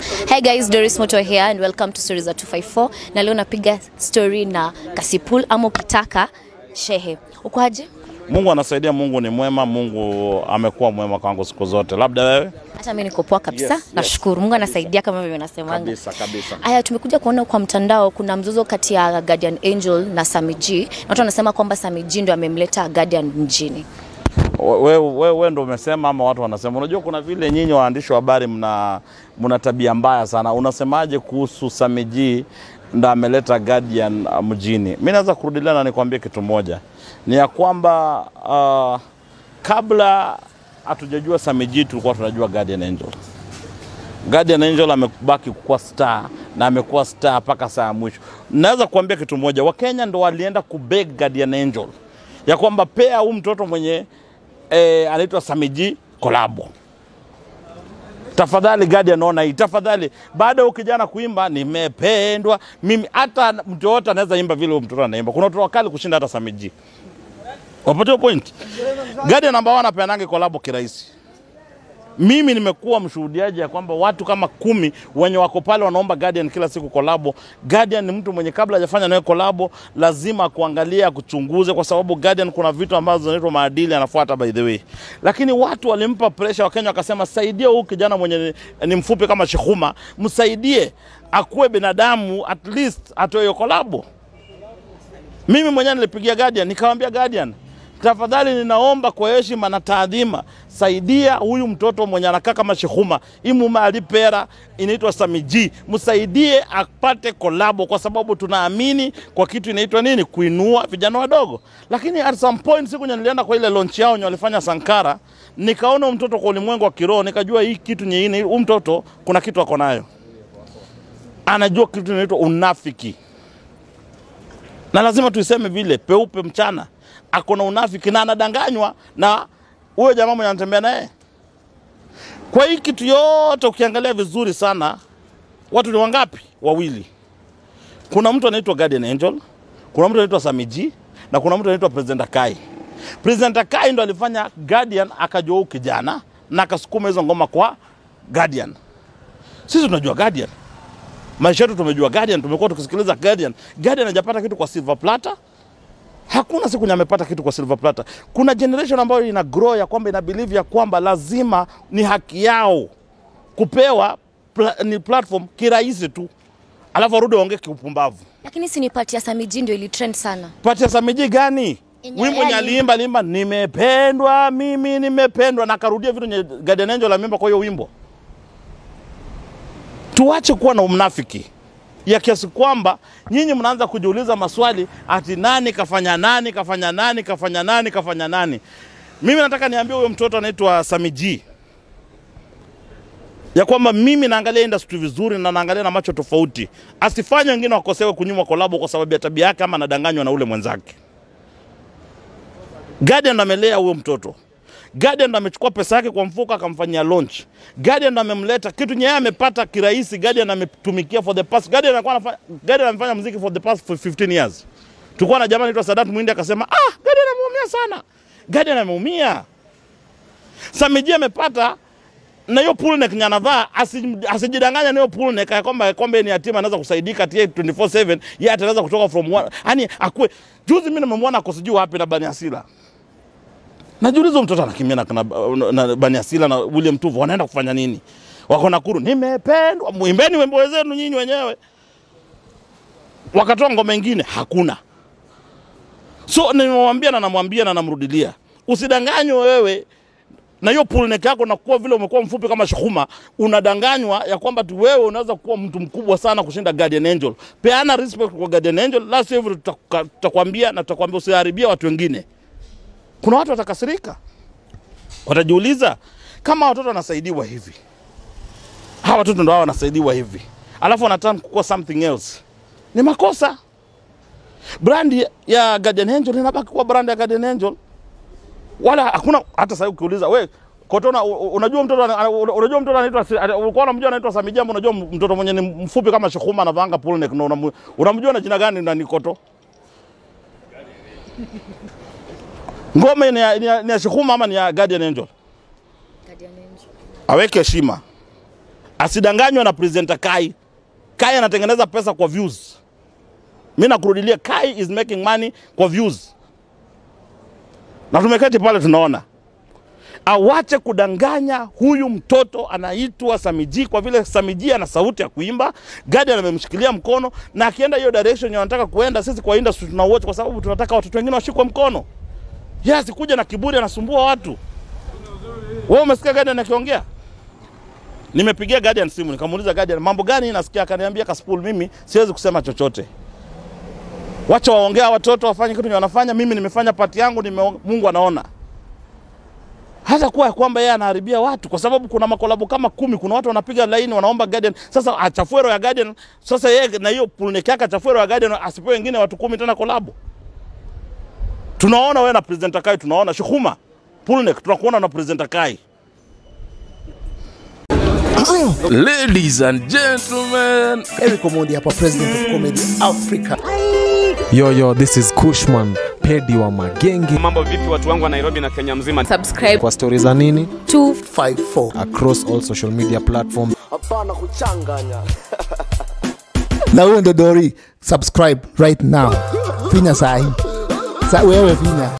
Hi guys, Doris Moto here and welcome to Stories za 254. Na leo napiga story na Kasipul ama ukitaka Shehe. Uko aje? Mungu anasaidia, Mungu ni mwema, Mungu amekuwa mwema kwangu siku zote. Labda wewe? Hata mimi niko poa kabisa. Yes, yes. Nashukuru. Mungu anasaidia kama vile unasemanga. Kabisa kabisa. Aya, tumekuja kuona kwa mtandao kuna mzozo kati ya Guardian Angel na Sami G. Na watu wanasema kwamba Sami G ndo amemleta Guardian mjini. Wewe we, we ndo umesema ama watu wanasema? Unajua kuna vile nyinyi waandishi wa habari mna, mna tabia mbaya sana. Unasemaje kuhusu Samiji ndo ameleta Guardian uh, mjini? Mi naweza kurudilia na nikwambie kitu moja, ni ya kwamba uh, kabla hatujajua Samiji tulikuwa tunajua Guardian Angel. Guardian Angel amebaki kuwa star na amekuwa star mpaka saa ya mwisho. Naweza kuambia kitu moja, Wakenya ndo walienda kubeg Guardian Angel ya kwamba pea huu mtoto mwenye eh, anaitwa Samiji kolabo tafadhali Guardian ona hii tafadhali. Baada ya huyu kijana kuimba nimependwa mimi, hata mtu yoyote anaweza imba vile huyu mtoto anaimba. Kuna watoto wakali kushinda hata Samiji. Wapatiwa point. Guardian namba 1 apeanange kolabo kirahisi. Mimi nimekuwa mshuhudiaji ya kwamba watu kama kumi wenye wako pale wanaomba Guardian kila siku kolabo. Guardian ni mtu mwenye kabla hajafanya nawe kolabo lazima kuangalia kuchunguze, kwa sababu Guardian kuna vitu ambazo zinaitwa maadili anafuata by the way. Lakini watu walimpa pressure, Wakenya wakasema saidia huyu kijana mwenye ni, ni mfupi kama Shehuma, msaidie akuwe binadamu, at least atoe hiyo kolabo. Mimi mwenyewe nilipigia Guardian nikamwambia Guardian, tafadhali ninaomba kwa heshima na taadhima, saidia huyu mtoto mwenye anakaa kama Shehuma, hii mume alipera inaitwa Samiji, msaidie apate kolabo, kwa sababu tunaamini kwa kitu inaitwa nini, kuinua vijana wadogo. Lakini at some point siku nye nilienda kwa ile launch yao nye walifanya Sankara, nikaona huyu mtoto kwa ulimwengu wa kiroho, nikajua hii kitu nyingine, huyu mtoto kuna kitu ako nayo, anajua kitu inaitwa unafiki na lazima tuiseme vile peupe mchana, ako na unafiki na anadanganywa na huyo jamaa mwenye anatembea naye. Kwa hii kitu yote ukiangalia vizuri sana, watu ni wangapi? Wawili. Kuna mtu anaitwa Guardian Angel, kuna mtu anaitwa Samiji na kuna mtu anaitwa President Akai. President Akai ndo alifanya Guardian akajua huyu kijana na akasukuma hizo ngoma kwa Guardian. Sisi tunajua Guardian maisha yetu tumejua Guardian, tumekuwa tukisikiliza Guardian. Guardian hajapata kitu kwa Silver Platter, hakuna siku nye amepata kitu kwa Silver Platter. Kuna generation ambayo ina grow ya kwamba ina believe ya kwamba lazima ni haki yao kupewa pla, ni platform kirahisi tu, alafu warudi waongee kiupumbavu. Lakini si ni pati ya Sami G ndio ili trend sana. Pati ya Samiji gani? Yenye Wimbo yeye nye aliimba aliimba nimependwa mimi nimependwa, na akarudia vitu nye Guardian Angel ameimba kwa hiyo wimbo. Tuache kuwa na umnafiki ya kiasi kwamba nyinyi mnaanza kujiuliza maswali ati nani kafanya nani kafanya nani kafanya nani kafanya nani. Mimi nataka niambie huyo mtoto anaitwa Samiji ya kwamba mimi naangalia industry vizuri na naangalia na macho tofauti, asifanye wengine wakosewe kunyimwa kolabo kwa sababu ya tabia yake ama anadanganywa na ule mwenzake. Guardian ndo amelea huyo mtoto. Guardian ndo amechukua pesa yake kwa mfuko akamfanyia launch. Guardian ndo amemleta kitu nyewe amepata kirahisi. Guardian ametumikia for the past. Guardian alikuwa anafanya Guardian amefanya muziki for the past 15 years. Tulikuwa na jamaa anaitwa Sadat Mwindi akasema, "Ah, Guardian ameumia sana." Guardian ameumia. Samiji amepata na hiyo pull neck nye anavaa asi- asijidanganya na hiyo pull neck ya kwamba kwamba yeye ni yatima anaweza kusaidika tie 24/7 yeye ataweza kutoka from one yani akue juzi mimi nimemwona ako sijui wapi na Bani Asila Najiuliza huyu mtoto anakimbia na, na, na Bani Asila na William Tuvo wanaenda kufanya nini? Wako Nakuru, nimependwa. Mwimbeni wimbo zenu nyinyi wenyewe. Wakatoa ngoma ingine hakuna. So nimemwambia na namwambia na namrudilia, usidanganywe wewe na hiyo pull neck yako na kuwa vile umekuwa mfupi kama Shukuma, unadanganywa ya kwamba tu wewe unaweza kuwa mtu mkubwa sana kushinda Guardian Angel. Peana respect kwa Guardian Angel, la sivyo tutaka- tutakwambia na tutakwambia usiharibia watu wengine kuna watu watakasirika, watajiuliza kama watoto wanasaidiwa hivi, hawa watoto ndo hao wanasaidiwa hivi, alafu wanataka kukuwa something else, ni makosa. Brand ya Guardian Angel inabaki kuwa brand ya Guardian Angel, wala hakuna hata sasa. Ukiuliza we Kotona, u- u- unajua mtoto ana- una- unajua mtoto anaitwa si- ana- ulikuwa unamjua anaitwa Sami Jambo, unajua mtoto mwenye ni mfupi kama Shukuma anavanga pull neck, na unamu- unamjua na jina gani? Na ni Koto ngome ni ya, ni ya, ni ya Shukuma ama ni ya Guardian Angel? Guardian Angel. aweke heshima. asidanganywe na presenter Kai. Kai anatengeneza pesa kwa views. Mimi nakurudilia, Kai is making money kwa views, na tumeketi pale tunaona. Awache kudanganya huyu mtoto anaitwa Samiji, kwa vile Samiji ana sauti ya kuimba. Guardian amemshikilia mkono, na akienda hiyo direction anataka kuenda, sisi kwa industry tuna watch, kwa sababu tunataka watoto wengine washikwe mkono. Yeye asikuja na kiburi, anasumbua watu. Wewe umesikia Guardian akiongea? Nimepigia Guardian simu nikamuuliza Guardian, mambo gani nasikia? Akaniambia Kaspool, mimi siwezi kusema chochote, wacha waongea watoto wafanye kitu wanafanya. Mimi nimefanya pati yangu, nime, Mungu anaona. Hata kuwa ya kwamba yeye anaharibia watu, kwa sababu kuna makolabo kama kumi, kuna watu wanapiga laini wanaomba Guardian. Sasa achafue roho ya Guardian, sasa yeye na hiyo pulnek yake achafue roho ya Guardian, asipewe wengine watu kumi tena kolabo. Tunaona wewe na presenter Kai, tunaona Shukhuma Pulnek, tunakuona na presenter Kai. Ladies and gentlemen, Eric Omondi hapa, president of comedy Africa. Yo, yo, this is Kushman, pedi wa magenge. Mambo vipi watu wangu wa Nairobi na Kenya mzima? subscribe Kwa stori za nini 54 across all social media platforms. na huyo ndo Dori, subscribe right now, finya sahi sa wewe finya